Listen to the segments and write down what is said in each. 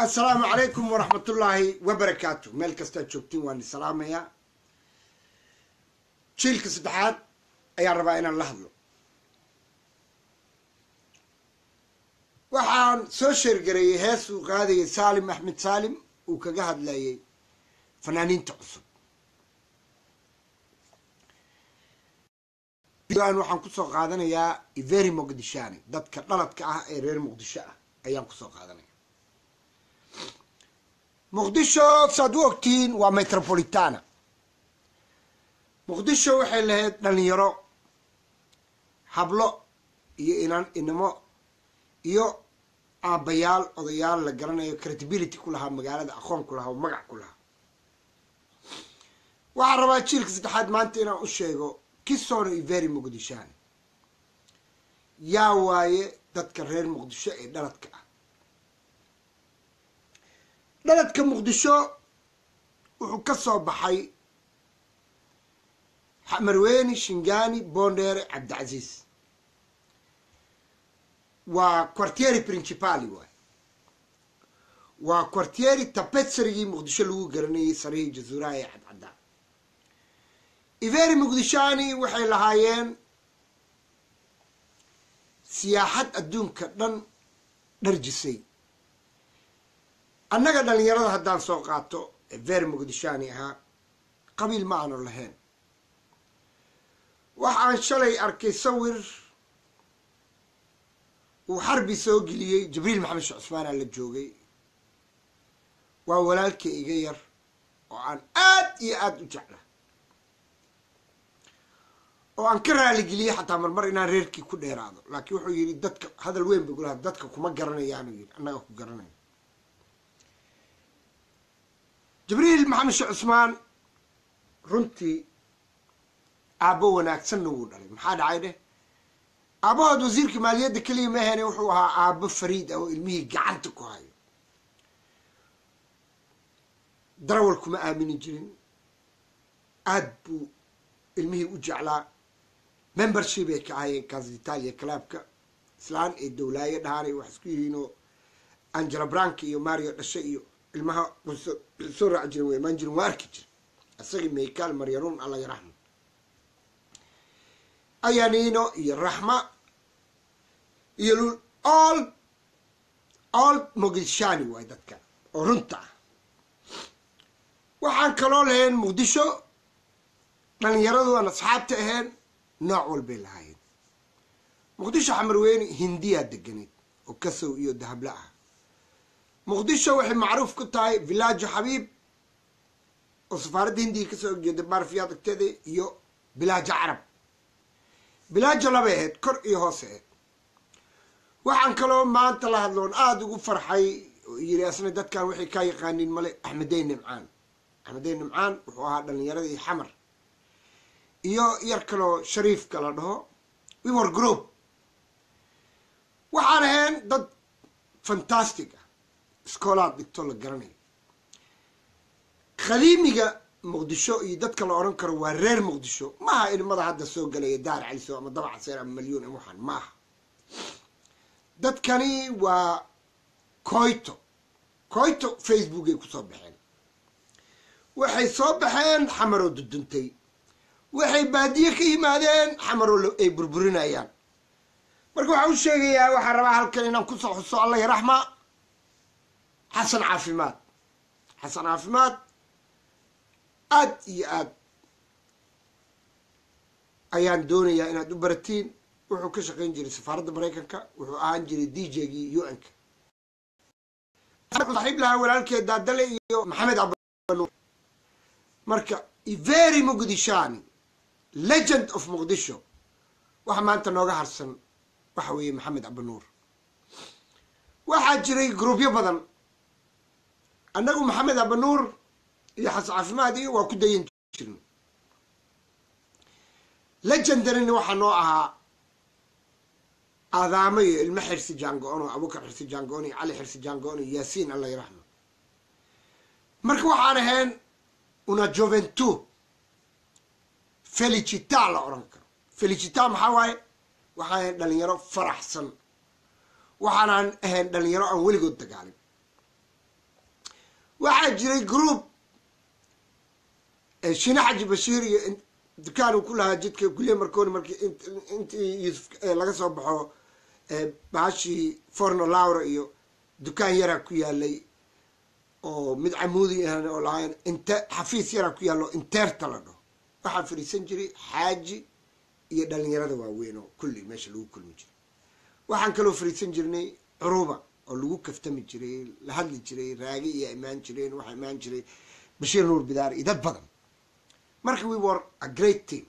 assalaamu calaykum waraxmatullaahi wabarakaatu meel kastaad joogtiin waan salaamayaa jiilka saddexaad ayaan rabaa inaan la hadlo waxaan soo sheergareeyey hees uu qaadayay saalim axmed saalim uu kaga hadlayay fanaaniinta cusub an waxaan kusoo qaadanayaa iveri muqdishani dadka dhaladka ah ee reer muqdisho ah ayaan kusoo qaadanaya muqdisho saad u ogtihiin waa metropolitana muqdisho waxay lahayd dhalinyaro hablo iyo inan inamo iyo aabbayaal odayaal la garanayo credibility ku lahaa magaalada aqoon ku lahaa oo magac ku lahaa waxaan rabaa jiilka saddexaad maanta inaan u sheego kisono iveri muqdishani yaa waaye dadka reer muqdisho ee dhaladka ah dhaladka muqdisho wuxuu ka soo baxay marweyni shingani bondere cabdicasiis waa quartieri principali waay waa quartieri tapetsarigii muqdisho lagu garanayay sarihii jazuuraha ee cadcaddaa iveri muqdishani waxay lahaayeen siyaaxad adduunka dhan dharjisay annaga dhalinyarada haddaan soo qaato iveri muqdishani ahaa qabiil ma aanu lahayn waxaan shalay arkay sawir uu xarbi soo geliyey jibriil maxamed sheekh cusmaanaa la joogay waa walaalkay iga yar oo aan aad iyo aada u jecla oo aan ka raaligeliyey xataa marmar inaan reerkii ku dheeraado laakiin wuxuu yidhi dadka hadal weyn ba gulaha dadka kuma garanayaanuu yidhi annaga ku garanaya jibriil maxamed sheekh cusmaan runtii aabbo wanaagsanna wuu dhalay maxaa dhacay dheh aabbahood wasiirka maaliyadda keliya mahene wuxuu ahaa aabbo fariid ah oo ilmihii gacanta ku hayo darawal kuma aamini jirin aad buu ilmihii u jeclaa membership ay ka ahayeen casa italia clubka islaan ee dowlaayo dhahaanay wax isku yihiinoo angela branka iyo mario dhashe iyo ilmaha soo raaci jiren way imaan jiren waa arki jira isagii maykaal maryaruun alla yaraxma ayanino iyo raxma iyo lul all all muqdishani waay dadka oo runta ah waxaan kaloo lahayn muqdisho dhalinyaradu aan asxaabta ahayn nooc walbay lahaayeen muqdisho xamarweyne hindiyaa deganeyd oo kasow iyo dahable ah muqdisho waxay macruuf ku tahay villaajo xabiib oo safaaradda hindiga kasoo horjeeda baarfiyaad agteeda iyo bilaajo carab bilaajo labay ahayd kor iyo hoose ahayd waxaan kaloo maanta la hadloon aada ugu farxay oo yiri asna dadkan waxay kaa yaqaaniin male axmedey nimcaan axmedey nimcaan wuxuu ahaa dhalinyaradii xamar iyo yar kaloo shariifka la dhaho wimor group waxaan ahayn dad fantastic ah iskoolaad dhigto la garanayo khaliimiga muqdisho iyo dadka la odhan karo waa reer muqdisho maaha ilmada hadda soo galaya daar caliso ama dabaca seer ama malyuun ama waxaan maaha dadkani waa coyto coyto facebook ay kusoo baxeen waxay soo baxeen xamaroo duduntay waxay baadiye ka yimaadeen xamaroo ay burburinayaan marka waxaa u sheegayaa waxaan rabaa halkan inaan kusoo xuso alla yaraxma xasan caafimaad xasan caafimaad aad iyo aad ayaan doonayaa inaad u baratiin wuxuu ka shaqayn jiray safaaradda maraykanka wuxuu ahaan jiray d j gii u n ka saxiib lahaa walaalkeed daadale iyo maxamed cabanuur marka iveri muqdishani legend of muqdisho waxa maanta nooga harsan waxa weeye maxamed cabanuur waxaa jiray groubyo badan annagu maxamed cabanuur iyo xas caafimaad iyo waa ku dayan jirna legendarina waxaa noo ahaa aadaamo iyo ilmo xirsi jango-on oo abukar xirsi jango-on iyo cali xirsi jango-on iyo yaasiin alla yaraxma marka waxaan ahayn una juventu felicita la odhan karo felicita maxaa waaye waxaan ahayn dhalinyaro faraxsan waxaanaan ahayn dhalinyaro aan weligood dagaalin waxaa jiray group shine xaji bashiir iyo dukaan uu ku lahaa jidka kuliya markooni markii intii yuusuf laga soo baxo bahashii forno laura iyo dukaan yaraa ku yaalay oo mid camuudi ahan oo lahayn inte xafiis yaraa ku yaallo inteerta la dhaho waxaa fadhiisan jiray xaaji iyo dhalinyarada waaweyn oo kulli meesha lagu kulmi jiray waxaan kaloo fadhiisan jirnay curuba oo lagu kaftami jiray la hadli jiray raagi iyo imaan jireen waxaa imaan jiray bashiir nuur bidaar iyo dad badan marka we were a great team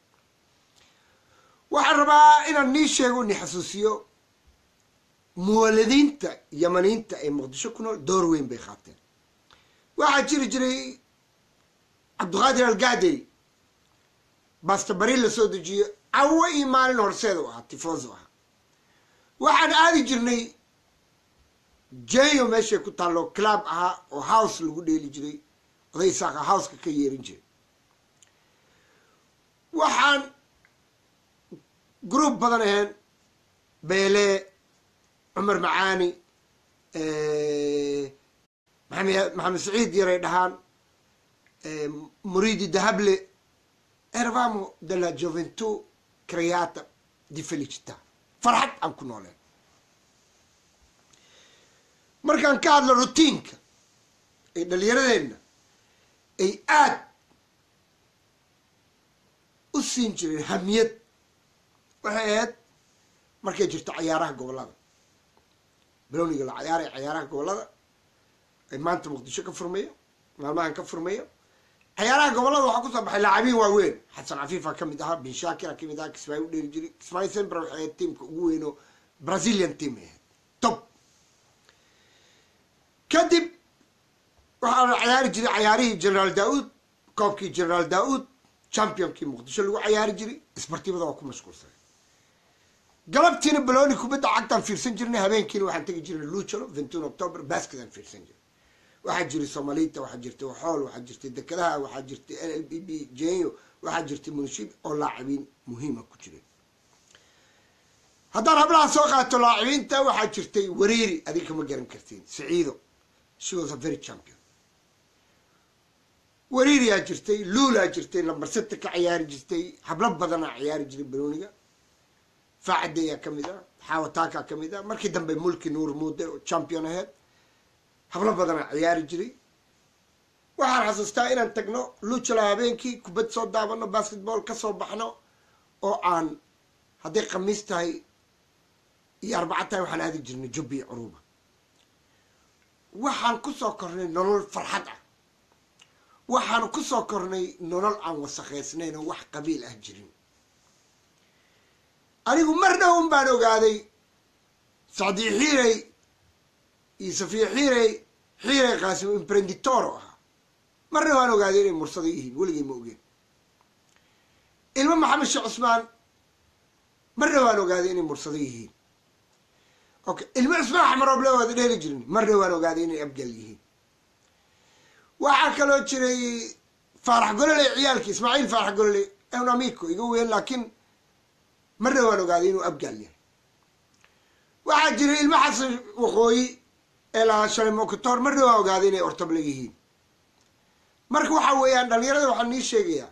waxaan rabaa inaan nii sheego ni xasuusiyo muwaladiinta yamaniinta ee muqdisho ku nool door weyn bay qaateen waxaa jiri jiray cabdiqaadir algaadey bastabari la soo dejiyo cawo iyo maalin horseed u ahaa tifoso ahaa waxaan aadi jirnay jeyo meeshay ku taallo club ahaa oo house lagu dheeli jiray oday isaaqa houseka ka yeerin jiray waxaan group badan ahayn beele cumar macaani maxamed maxamed saciid yaray dhahaan muridi dahable eravamo de la joventu creata di felicita farxad aan ku nooleen markaan ka hadlo rutiinka ee dhalinyaradeenna ay aad u siin jireen hamiyad waxay ahayd markay jirto cayaaraha gobollada baloniga la cayaaray cayaaraha gobollada ay maanta muqdisho ka furmayo maalmahan ka furmayo cayaaraha gobollada waxaa kusoo baxay laacabiin waaweyn xasan cafiifa ka mid ahaa bin shaakira ka mid ahaa kismaayo u dheeri jiray kismaayo sembra waxay ahayd tiamka ugu weyn oo brazilian team ay ahayd top kadib waxaa la cayaari jiray cayaarihii generaal daa-uud koobkii generaal daa-uud championkii muqdisho lagu cayaari jiray isbartibada waa ku mashquulsanay galabtiina baloni kubadda cagtaan fiirsan jirnay habeenkiina waxaan tegi jirnay luchalo ventin october basketaan fiirsan jirnay waxaa jiray somalita waxaa jirtay waxool waxaa jirtay dekadaha waxaa jirtay l l b b jenyo waxaa jirtay munishib oo laacibiin muhiima ku jiray haddaan hablaha soo qaato laacibiinta waxaa jirtay wareeri adiga kama garan kartiin saciido she was a very champion wariiriyaa jirtay luulaa jirtay lambar seta ka ciyaari jirtay hablo badanaa ciyaari jiray baloniga faacadeyaa ka mid a xaawataaka ka mid a markii dambe mulki nuur muude oo champion aheyd hablo badanaa ciyaari jiray waxaan xasuustaa inaan tagno luujala habeenkii kubad soo daabano basketball ka soo baxno oo aan hadday khamiis tahay iyo arbaca tahay waxaan aadi jirnay jubbi iyo curuba waxaan kusoo kornay nolol farxad ah waxaan kusoo kornay nolol aan wasakhaysnayn oo wax qabiil ah jirin anigu mar dhow un baan ogaaday sacdii xiirey iyo safiya xiirey xiirey qaasim imprenditoro ahaa marna waan ogaaday inay mursado yihiin weligay ma ogeen ilmo maxamed sheekh cusmaan marna waan ogaaday inay mursado yihiin okay ilmo cusmaan axmarooble waada dheeli jirin marna waan ogaaday inay abgal yihiin waxaa kaloo jiray faarax gololey ciyaalkii ismaaciil faarax gololey un amico iga weyn laakiin marna waan ogaaday inuu abgaal yahay waxaa jiray ilmo xasan waqooyi ee lahaa shalay mokotor marna waan ogaaday inay ortable yihiin marka waxaa weeyaan dhalinyarada waxaan nii sheegayaa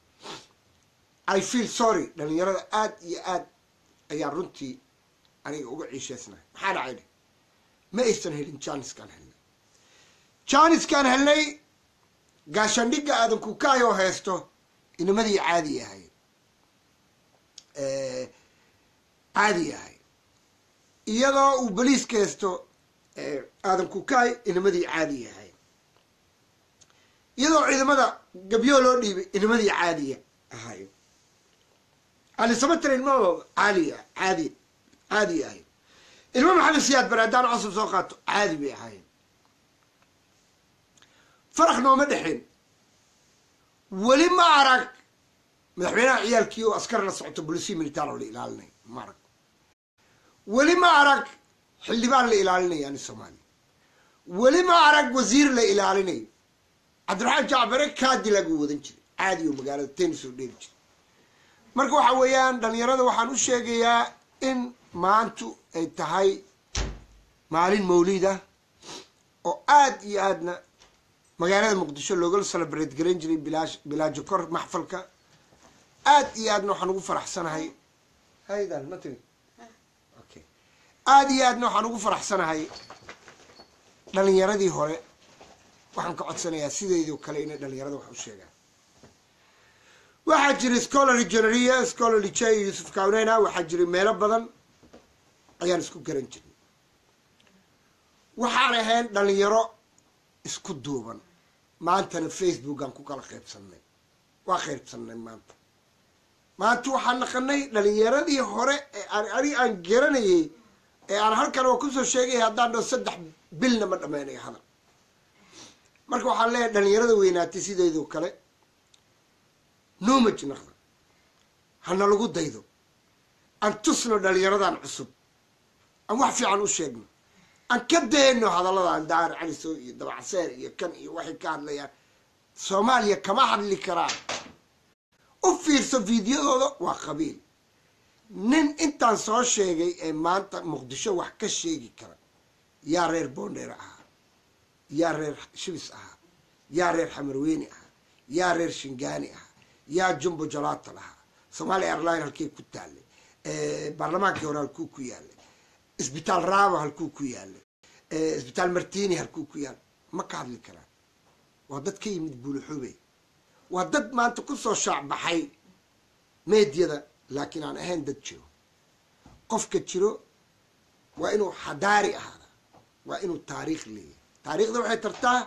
i feel sorry dhalinyarada aad iyo aad ayaa runtii aniga uga ciisheysnahay maxaa dhacay dhe ma aysan helin janiskaan helnay janiskaan helnay gaashandhigga aadan kukaayoo haysto inamadii caadi ahay caadi ahay iyadoo uu boliiska haysto aadan kukaay inamadii caadi ahay iyadoo ciidamada gabyo loo dhiibay inamadii caadiya ahayo alisamatr ilmo caaliya caadi caadi ahay ilmo maxamed siyaad bare haddaan cusub soo qaato caadi bay ahaayeen faraq nooma dhexeen weli ma arag madaxweynaha ciyaalkii oo askar la socoto bolisiya militaar oo la ilaalinay ma arag weli ma arag xildhibaan la ilaalinaya ani soomaaliya weli ma arag wasiir la ilaalinayo cabdiraxmaan jacbare kaadi lagu wadan jiray caadi oo magaalada tennis oo dheeli jiray marka waxa weeyaan dhalinyarada waxaan u sheegayaa in maantu ay tahay maalin mawlid ah oo aad iyo aadna magaalada muqdisho loogala celebrate garan jiray bilaash bilaajo kor maxfalka aad iyo aadna waxaan ugu faraxsanahay haydan ma tegi okay aad iyo aadna waxaan ugu faraxsanahay dhalinyaradii hore waxaan ka codsanayaa sideedoo kale inay dhalinyarada wax u sheegaan waxaa jiray scholarly generia scholarly j yusuf kawnena waxaa jiray meelo badan ayaan isku garan jirnay waxaan ahayn dhalinyaro isku duuban maantana facebookaan ku kala qaybsannay waa qaybsannay maanta maanta waxaan naqanay dhalinyaradii hore ee aan ani aan garanayay ee aan halkan oo kusoo sheegaya haddaan dhao saddex bilna ma dhameynayo hadal marka waxaan leeyahay dhalinyarada weynaatay sideedoo kale nomaj naqda hana lagu daydo aan tusno dhalinyaradan cusub aan wax fiican u sheegno aan ka dayno hadalladan daar caliso iyo dabacseer iyo kan iyo waxay ka hadlayaan soomaaliya kama hadli karaan u fiirso fiidiyadooda waa qabiil nin intaan soo sheegay ee maanta muqdisho wax ka sheegi kara yaa reer boondheer ahaa yaa reer shibis ahaa yaa reer xamarweyne ahaa yaa reer shingaani ahaa yaa jumbo jalaata lahaa somaali airline halkey ku taallay baarlamaankii hore halkuu ku yaalay isbitaal raaba halkuu ku yaalay isbitaal martini halkuu ku yaalay ma ka hadli karaan waa dad ka yimid buulaxoobey waa dad maanta kusoo shaacbaxay meedyada laakiin aan ahayn dad jiro qofka jiro waa inuu xadaari ahaada waa inuu taariikh leeyahay taariikhda waxay tartaa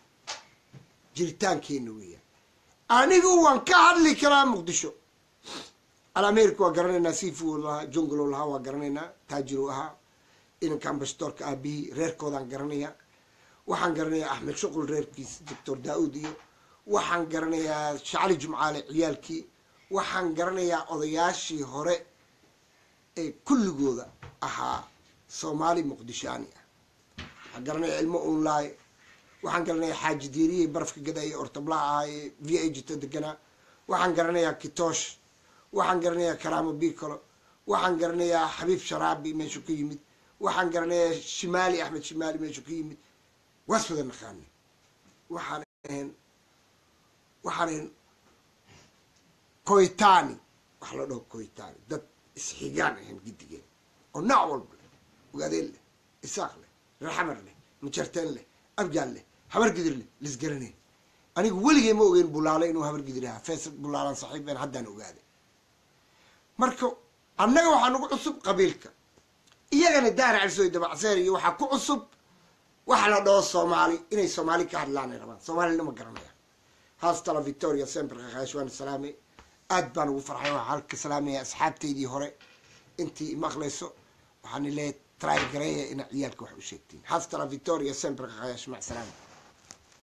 jiritaankeena weeyaan anigu waan ka hadli karaa muqdisho alamerika waa garanaynaa sifu lahaa junglo lahaa waa garanaynaa taajiro ahaa inanka ambashadoorka aabihii reerkoodaan garanayaa waxaan garanayaa axmed shuqul reerkiis doctor daa-uud iyo waxaan garanayaa shacali jumcaale ciyaalkii waxaan garanayaa odayaashii hore ee kulligooda ahaa soomaali muqdishaani ah waxaan garanayaa ilmo unlaay waxaan garanayaa xaaji diiriyey barafka gada iyo ortablaha ahaa ee v a jita deganaa waxaan garanayaa kitoosh waxaan garanayaa karaamo bicolo waxaan garanayaa xabiib sharaabi meeshuu ka yimid waxaan garanayaa shimaali axmed shimaali meeshuu ka yimid waas wada naqaanay waxaan ahayn waxaan ahayn koytani wax la dhaho koytani dad isxigaan ahayn gidigeen oo nooc walba leh ogaadeen leh isaaq leh reerxamar leh mujarteen leh abjaal leh habar gidir leh lisgaraneen anigu weligay ma ogeyn bulaale inuu habar gidir ahaa fees bulaalan saxiibeen haddaan ogaaday marka annaga waxaa nagu cusub qabiilka iyagana daara calisoy dabacseer iyo waxaa ku cusub waxa la dhaho soomaali inay soomaali ka hadlaanay rabaan soomaalina ma garanayaan haastala victoria sember kakaash waan salaamay aad baan ugu farxay waxaa halka salaamaya asxaabteydii hore intii imaqlayso waxaan leeyahay try gareeya ina ciyaalka wax u sheegtiin haastala victoria sember kakaash mac salaama